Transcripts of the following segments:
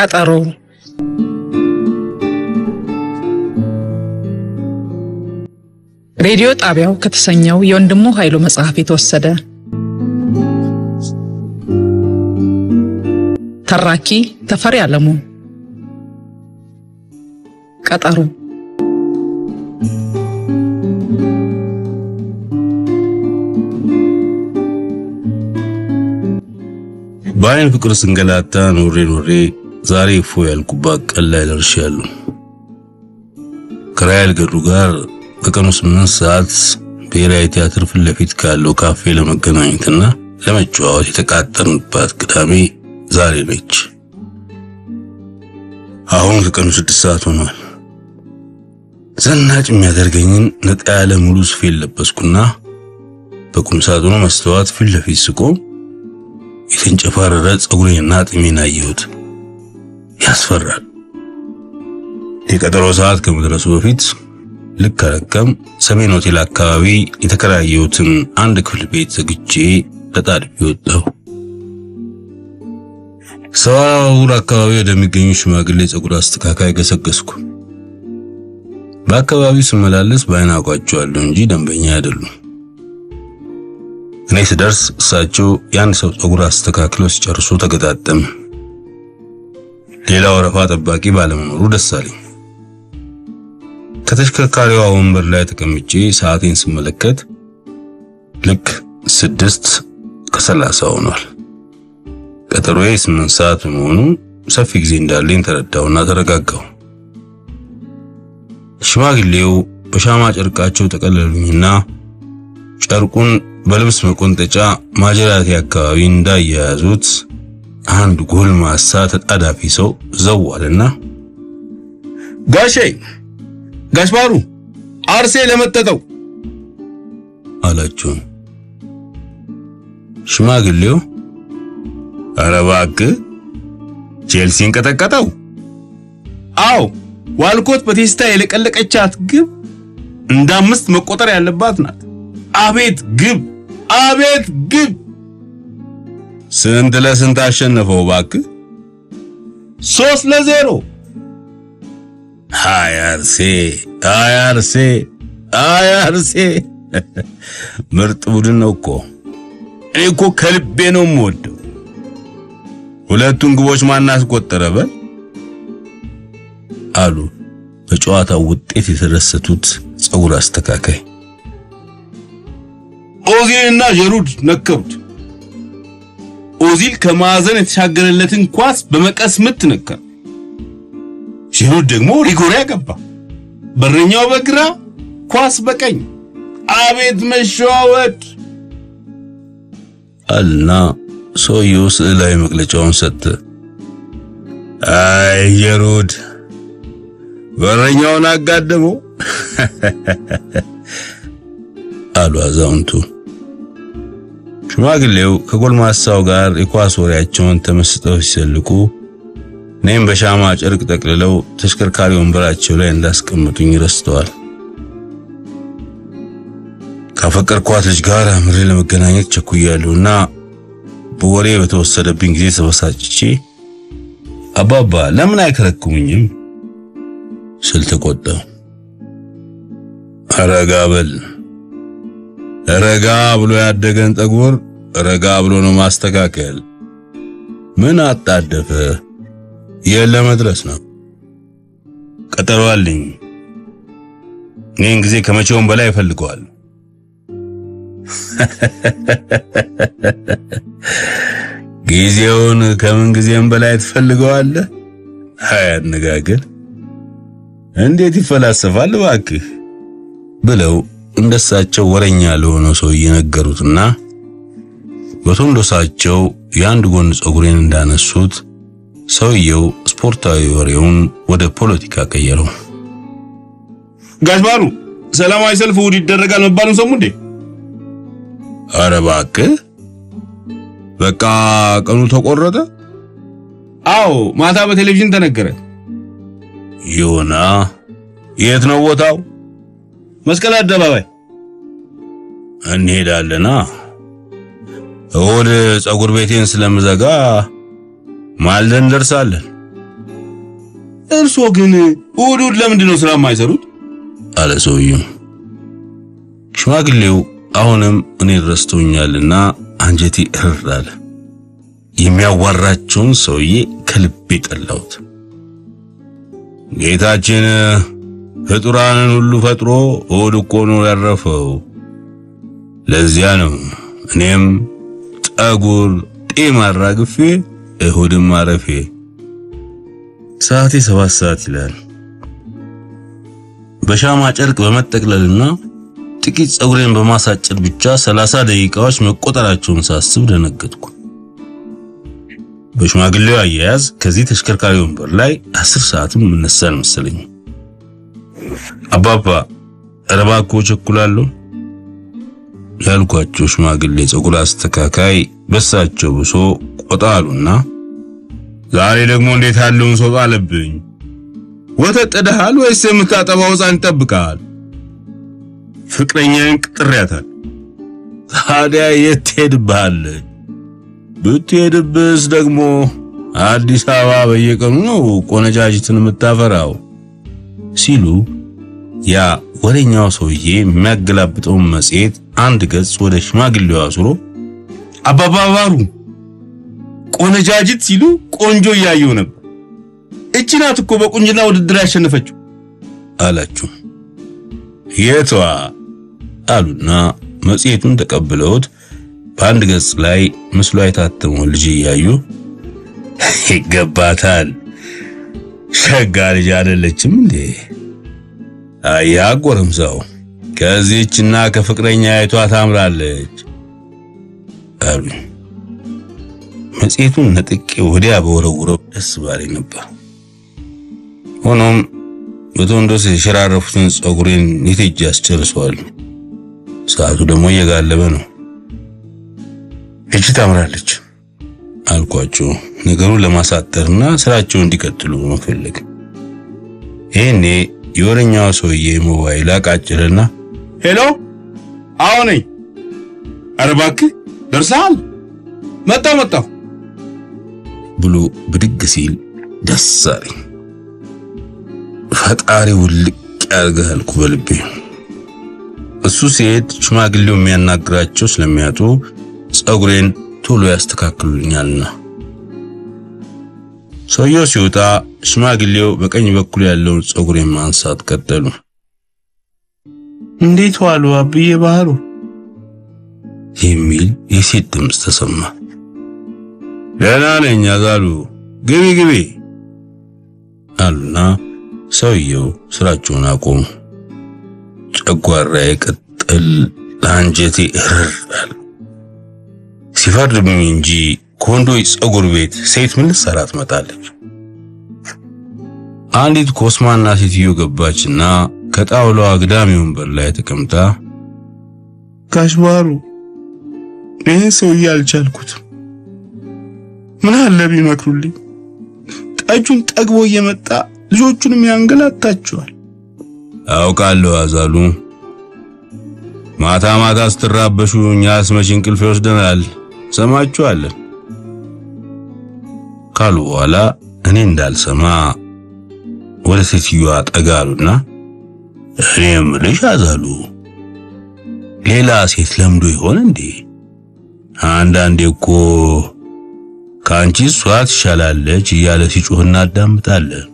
ቀጠሮ ሬዲዮ ጣቢያው ከተሰኘው የወንድሙ ኃይሉ መጽሐፍ የተወሰደ። ተራኪ ተፈሪ አለሙ። ቀጠሮ በአይን ፍቅር ስንገላታ ኖሬ ኖሬ ዛሬ እፎ ያልኩባት ቀን ላይ ደርሻለሁ። ከራይል ገዱ ጋር ከቀኑ ስምንት ሰዓት ብሔራዊ ቲያትር ፊት ለፊት ካለው ካፌ ለመገናኘትና ለመጨዋወት የተቃጠርንባት ቅዳሜ ዛሬ ነች። አሁን ከቀኑ ስድስት ሰዓት ሆኗል። ዘናጭ የሚያደርገኝን ነጣ ያለ ሙሉ ሱፌን ለበስኩና በቁም ሳጥኑ መስተዋት ፊት ለፊት ስቆም የተንጨፋረረ ፀጉሬንና ጢሜን አየሁት። ያስፈራል። የቀጠሮ ሰዓት ከመድረሱ በፊት ልክ አረከም ሰሜን ሆቴል አካባቢ የተከራየሁትን አንድ ክፍል ቤት ዘግቼ ተጣድፌ ወጣሁ። ሰዋውር አካባቢ ወደሚገኙ ሽማግሌ ፀጉር አስተካካይ ገሰገስኩ። በአካባቢው ስመላለስ በአይን አውቃቸዋለሁ እንጂ ደንበኛ አይደሉም። እኔ ስደርስ እሳቸው የአንድ ሰው ፀጉር አስተካክለው ሲጨርሱ ተገጣጠም። ሌላ ወረፋ ጠባቂ ባለመኖሩ ደስ አለኝ። ከተሽከርካሪዋ ወንበር ላይ ተቀምጬ ሰዓቴን ስመለከት ልክ ስድስት ከሰላሳ ሆኗል። ቀጠሮዬ ስምንት ሰዓት በመሆኑ ሰፊ ጊዜ እንዳለኝ ተረዳውና ተረጋጋሁ። ሽማግሌው በሻማ ጨርቃቸው ጠቀለሉኝና ጨርቁን በልብስ መቆንጠጫ ማጀራቴ አካባቢ እንዳያያዙት አንድ ጎልማሳ ተጣዳፊ ሰው ዘው አለና ጋሼ ጋሽ ባሩ አርሴ ለመጠጠው አላቸው። ሽማግሌው ኧረ እባክህ ቼልሲን ቀጠቀጠው። አዎ ዋልኮት በቴስታ የለቀለቀቻት ግብ እንደ አምስት መቆጠር ያለባት ናት። አቤት ግብ! አቤት ግብ! ስንት ለስንት አሸነፈው እባክህ? ሶስት ለዜሮ አይ አርሴ፣ አይ አርሴ፣ አይ አርሴ ምርጥ ቡድን ነው እኮ። እኔ እኮ ከልቤ ነው የምወደው። ሁለቱን ግቦች ማን አስቆጠረ በል አሉ በጨዋታው ውጤት የተደሰቱት ፀጉር አስተካካይ። ኦዚልና ጀሩድ ነከሩት። ኦዚል ከማዕዘን የተሻገረለትን ኳስ በመቀስ ምት ነከረ። ጀሩድ ደግሞ ሪጎሪ ያገባ። በረኛው በግራ ኳስ በቀኝ። አቤት መሸዋወድ! አልና ሰውየው ስዕላዊ መግለጫውን ሰጠ። አይ ጀሩድ በረኛውን አጋደመው አሉ አዛውንቱ። ሽማግሌው ከጎልማሳው ጋር የኳስ ወሬያቸውን ተመስጠው ሲሰልቁ እኔም በሻማ ጨርቅ ጠቅልለው ተሽከርካሪ ወንበራቸው ላይ እንዳስቀምጡኝ ረስተዋል። ካፈቀርኳት ልጅ ጋር አምሬ ለመገናኘት ቸኩያለሁና በወሬ በተወሰደብኝ ጊዜ ተበሳጭቼ አባባ ለምን አይከረክሙኝም ስል ተቆጣሁ። ረጋ በል ረጋ ብሎ ያደገን ጠጉር ረጋ ብሎ ነው ማስተካከል። ምን አጣደፈ? የለ መድረስ ነው። ቀጠሮ አለኝ። ይህን ጊዜ ከመቼውም በላይ እፈልገዋለሁ። ጊዜውን ከምን ጊዜም በላይ ትፈልገዋለህ? አይ አነጋገር እንዴት ይፈላሰፋል እባክህ ብለው እንደሳቸው ወረኛ ለሆነው ሰውዬ ነገሩትና በቶንዶሳቸው የአንድ ጎን ፀጉሬን እንዳነሱት ሰውየው ስፖርታዊ ወሬውን ወደ ፖለቲካ ቀየረው። ጋሽ ባሩ ሰላማዊ ሰልፍ እሑድ ይደረጋል መባሉን ሰሙ እንዴ? ኧረ እባክህ በቃ ቀኑ ተቆረጠ። አዎ ማታ በቴሌቪዥን ተነገረ። ይሁና የት ነው ቦታው? መስቀል አደባባይ እንሄዳለና እሑድ ፀጉር ቤቴን ስለምዘጋ ማልደን እንደርሳለን። እርሶ ግን እሑድ እሑድ ለምንድን ነው ስራ የማይሰሩት? አለ ሰውየው። ሽማግሌው አሁንም እኔን ረስቶኛልና አንጀቴ እርር አለ። የሚያዋራቸውን ሰውዬ ከልቤ ጠላሁት። ጌታችን ፍጡራንን ሁሉ ፈጥሮ እሑድ እኮ ነው ያረፈው። ለዚያ ነው እኔም ጠጉር ጤም አራግፌ እሑድም ማረፌ። ሰዓቴ ሰባት ሰዓት ይላል። በሻማ ጨርቅ በመጠቅለልና ጥቂት ፀጉሬን በማሳጨድ ብቻ ሰላሳ ደቂቃዎች መቆጠራቸውን ሳስብ ደነገጥኩ። በሽማግሌው አያያዝ ከዚህ ተሽከርካሪ ወንበር ላይ አስር ሰዓትም እነሳል መሰለኝ። አባባ ኧረ እባክዎ ቸኩላለሁ ያልኳቸው ሽማግሌ ፀጉር አስተካካይ በሳቸው ብሶ ቆጣ አሉና ዛሬ ደግሞ እንዴት ያለውን ሰው አለብኝ። ወተት ጥደሃል ወይስ የምታጠባው ሕፃን ይጠብቃል? ፍቅረኛዬን ቅጥሬያታል። ታዲያ የት ትሄድብሃለች? ብትሄድብስ ደግሞ አዲስ አበባ በየቀኑ ነው ቆነጃጅትን የምታፈራው ሲሉ ያ ወሬኛው ሰውዬ የሚያገላብጠውን መጽሔት አንድ ገጽ ወደ ሽማግሌው አዙሮ አባባ ባሩ ቆነጃጅት ሲሉ ቆንጆ እያየው ነበር። እቺ ናት እኮ በቁንጅና ውድድር ያሸነፈችው አላችሁ። የቷ አሉና መጽሔቱን ተቀብለውት በአንድ ገጽ ላይ ምስሏ የታተመውን ልጅ እያዩ ይገባታል፣ ሸጋ ልጅ አይደለችም እንዴ? አያ ጎረምሳው ከዚህችና ከፍቅረኛ አይቷ ታምራለች አሉ። መጽሔቱን ነጥቄ ወዲያ በወረውረው ደስ ባለኝ ነበር። ሆኖም በቶንዶስ የሸራረፉትን ፀጉሬን የቴጅ ያስጨርሰዋል። ሰዓቱ ደግሞ እየጋለበ ነው። እቺ ታምራለች አልኳቸው፣ ነገሩን ለማሳጠርና ስራቸውን እንዲቀጥሉ መፈለግ። ይሄኔ የወረኛው ሰውዬ ሞባይል አቃጭለና ሄሎ፣ አዎ ነኝ። ኧረ እባክህ ደርሰሃል? መጣሁ መጣሁ ብሎ ብድግ ሲል ደስ አለኝ። ፈጣሪ ውልቅ ያርግህ አልኩ በልቤ። እሱ ሲሄድ ሽማግሌው የሚያናግራቸው ስለሚያጡ ፀጉሬን ቶሎ ያስተካክሉልኛልና። ሰውየው ሲወጣ ሽማግሌው በቀኝ በኩል ያለውን ፀጉሬን ማንሳት ቀጠሉ። እንዴት ዋሉ አብዬ ባህሩ የሚል የሴት ድምፅ ተሰማ። ደህና ነኝ አዛሉ፣ ግቢ ግቢ አሉና ሰውየው ስራቸውን አቆሙ። ጨጓራዬ ቅጥል ለአንጀቴ እርር አለ። ሲፈርድብኝ እንጂ ከወንዶች ፀጉር ቤት ሴት ምን ልትሰራ ትመጣለች? አንዲት ኮስማና ሴትዮ ገባችና ከጣውላዋ አግዳሚ ወንበር ላይ ተቀምጣ ጋሽ ባህሩ ይህን ሰውዬ አልቻልኩትም። ምን አለ ቢመክሩልኝ። ጠጁን ጠግቦ እየመጣ ልጆቹንም ያንገላታቸዋል። አውቃለሁ አዛሉ፣ ማታ ማታ ስትራበሹ እኛስ መቼ እንቅልፍ ይወስደናል? ሰማችኋለን ካሉ በኋላ እኔ እንዳልሰማ ወደ ሴትዮዋ ጠጋ አሉና እኔ የምልሽ አዛሉ፣ ሌላ ሴት ለምዶ ይሆን እንዴ? አንዳንዴ እኮ ከአንቺ እሷ ትሻላለች እያለ ሲጮህ እናዳምጣለን።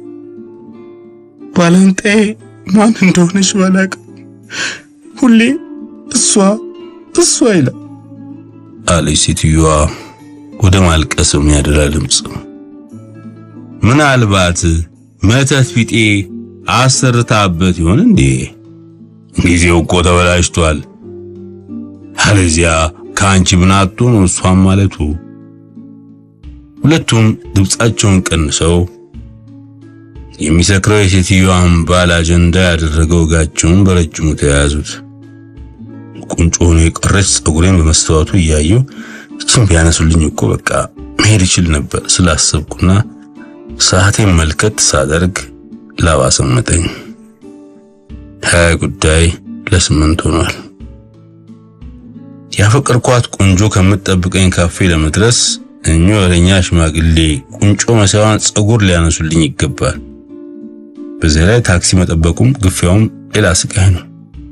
ባላንጣዬ ማን እንደሆነች ባላቅም ሁሌ እሷ እሷ ይላል አለች ሴትዮዋ ወደ ማልቀስ የሚያደላ ድምፅ። ምናልባት መተት ቢጤ አሰርታበት ይሆን እንዴ? ጊዜው እኮ ተበላሽቷል። አለዚያ ከአንቺ ምን አጥቶ ነው እሷም ማለቱ። ሁለቱም ድምፃቸውን ቀንሰው የሚሰክረው የሴትዮዋን ባል አጀንዳ ያደረገው ወጋቸውን በረጅሙ ተያያዙት። ቁንጮ ሆኖ የቀረች ፀጉሬን በመስተዋቱ እያየሁ እችን ቢያነሱልኝ እኮ በቃ መሄድ ይችል ነበር ስላሰብኩና ሰዓቴን መልከት ሳደርግ ላባ ሰመጠኝ። ሀያ ጉዳይ ለስምንት ሆኗል። ያፈቀርኳት ቆንጆ ከምትጠብቀኝ ካፌ ለመድረስ እኚህ ወረኛ ሽማግሌ ቁንጮ መሳዩን ፀጉር ሊያነሱልኝ ይገባል። በዚያ ላይ ታክሲ መጠበቁም ግፊያውም ሌላ ስቃይ ነው።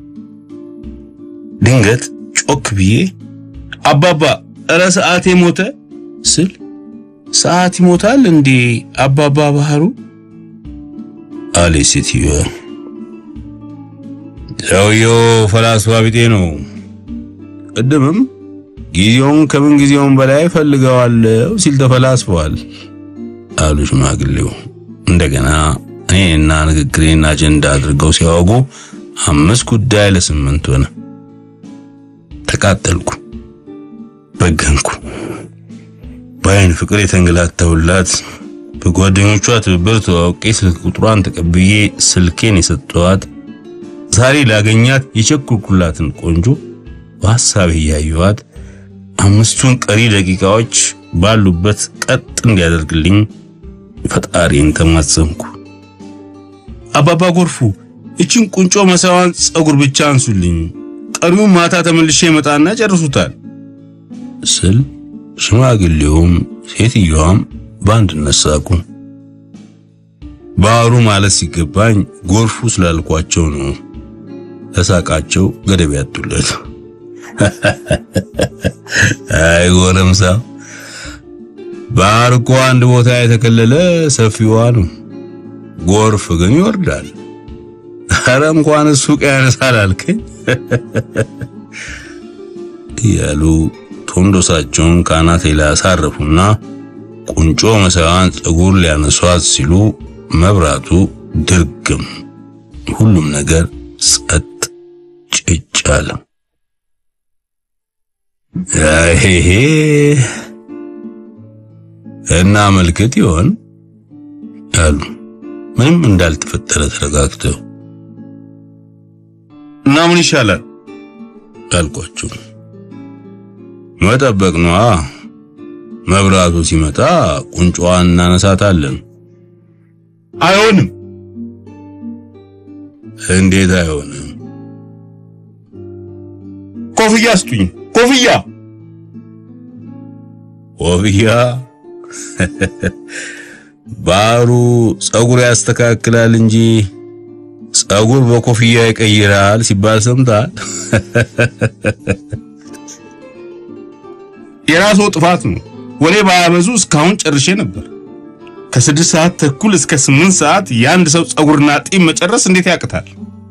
ድንገት ጮክ ብዬ አባባ እረ ሰዓቴ ሞተ ስል ሰዓት ይሞታል እንዴ አባባ ባህሩ አለ ሴትዮዋ። ሰውየው ፈላስፋ ቢጤ ነው። ቅድምም ጊዜውን ከምን ጊዜውን በላይ ፈልገዋለሁ ሲል ተፈላስፈዋል አሉ ሽማግሌው። እንደገና እኔና ንግግሬን አጀንዳ አድርገው ሲያወጉ አምስት ጉዳይ ለስምንት ሆነ። ተቃጠልኩ፣ በገንኩ። በአይን ፍቅር የተንገላታሁላት በጓደኞቿ ትብብር ተዋውቄ ስልክ ቁጥሯን ተቀብዬ ስልኬን የሰጠኋት ዛሬ ላገኛት የቸኩልኩላትን ቆንጆ በሐሳቤ እያየኋት አምስቱን ቀሪ ደቂቃዎች ባሉበት ቀጥ እንዲያደርግልኝ ፈጣሪን ተማጸንኩ። አባባ ጎርፉ እችን ቁንጮ መሳዋን ጸጉር ብቻ አንሱልኝ፣ ቀሪውን ማታ ተመልሼ መጣና ጨርሱታል ስል ሽማግሌውም ሴትዮዋም በአንድነት ሳቁ። ባህሩ ማለት ሲገባኝ ጎርፉ ስላልኳቸው ነው ለሳቃቸው ገደብ ያጡለት። አይ ጎረምሳ፣ ባህር እኮ አንድ ቦታ የተከለለ ሰፊዋ ነው። ጎርፍ ግን ይወርዳል። ኧረ እንኳን ሱቅ ያነሳል አልከኝ እያሉ ቶንዶሳቸውን ካናቴ ላይ አሳረፉና ቁንጮ መሳዋን ፀጉር ሊያነሷት ሲሉ መብራቱ ድርግም፣ ሁሉም ነገር ጸጥ ጭጭ አለ። አይሄ እና መልክት ይሆን አሉ ምንም እንዳልተፈጠረ ተረጋግተው። እና ምን ይሻላል አልኳቸው። መጠበቅ ነዋ። መብራቱ ሲመጣ ቁንጮዋን እናነሳታለን። አይሆንም። እንዴት አይሆንም? ኮፍያ ስጡኝ። ኮፍያ ኮፍያ ባህሩ ጸጉር ያስተካክላል እንጂ ጸጉር በኮፍያ ይቀይራል ሲባል ሰምታል። የራስዎ ጥፋት ነው። ወሬ ባያበዙ እስካሁን ጨርሼ ነበር። ከስድስት ሰዓት ተኩል እስከ ስምንት ሰዓት የአንድ ሰው ጸጉርና ጢም መጨረስ እንዴት ያቅታል?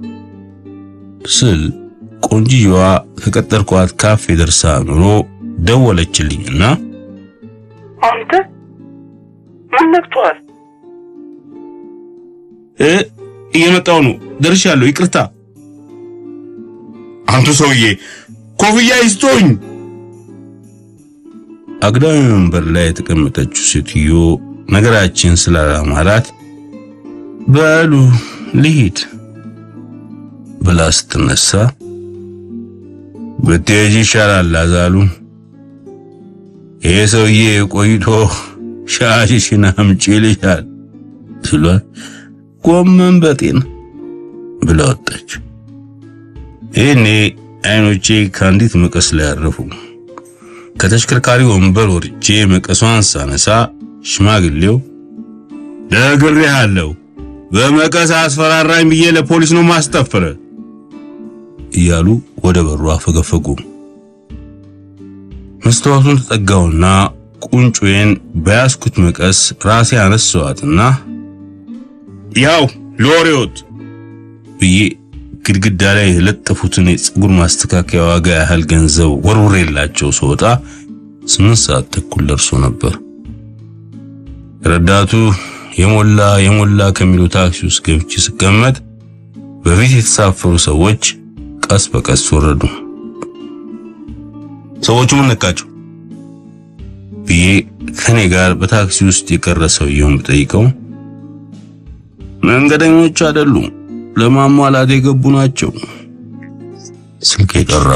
ስል ቆንጂዋ ከቀጠርኳት ካፌ ደርሳ ኑሮ ደወለችልኝና አንተ ምን ነክቶሃል? እ እየመጣሁ ነው ደርሻለሁ፣ ይቅርታ። አንቱ ሰውዬ ኮፍያ ይስጦኝ። አግዳሚ ወንበር ላይ የተቀመጠችው ሴትዮ ነገራችን ስላላማራት በሉ ልሂድ ብላ ስትነሳ ብትሄጂ ይሻላል አዛሉ። ይሄ ሰውዬ ቆይቶ ሻሽሽን አምጪ ይልሻል ስሏት ጎመን በጤና ብላ ወጣች። ይህኔ አይኖቼ ከአንዲት መቀስ ላይ አረፉ። ከተሽከርካሪ ወንበር ወርጄ መቀሷን ሳነሳ ሽማግሌው ነግሬሃለሁ፣ በመቀስ አስፈራራኝ ብዬ ለፖሊስ ነው ማስጠፍረ እያሉ ወደ በሩ አፈገፈጉ። መስተዋቱን ተጠጋውና ቁንጮዬን በያዝኩት መቀስ ራሴ አነሳዋትና ያው ለወሬዎት ብዬ ግድግዳ ላይ የለጠፉትን የፀጉር ማስተካከያ ዋጋ ያህል ገንዘብ ወርውሬላቸው ስወጣ ስምንት ሰዓት ተኩል ደርሶ ነበር። ረዳቱ የሞላ የሞላ ከሚሉ ታክሲ ውስጥ ገብቼ ስቀመጥ በፊት የተሳፈሩ ሰዎች ቀስ በቀስ ወረዱ። ሰዎቹ ምን ነካቸው ብዬ ከኔ ጋር በታክሲ ውስጥ የቀረ ሰውየውን ብጠይቀው መንገደኞች አይደሉም፣ ለማሟላት የገቡ ናቸው። ስልክ የጠራ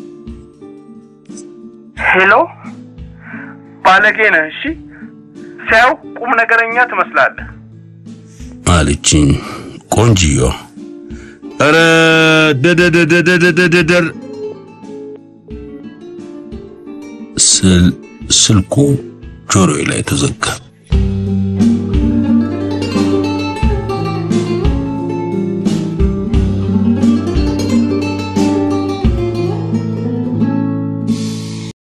ሄሎ፣ ባለጌ ነህ። እሺ፣ ሲያው ቁም ነገረኛ ትመስላለህ። አለችኝ ቆንጂዮ። ኧረ ደደደደደደደር ስል ስልኩ ጆሮዬ ላይ ተዘጋ።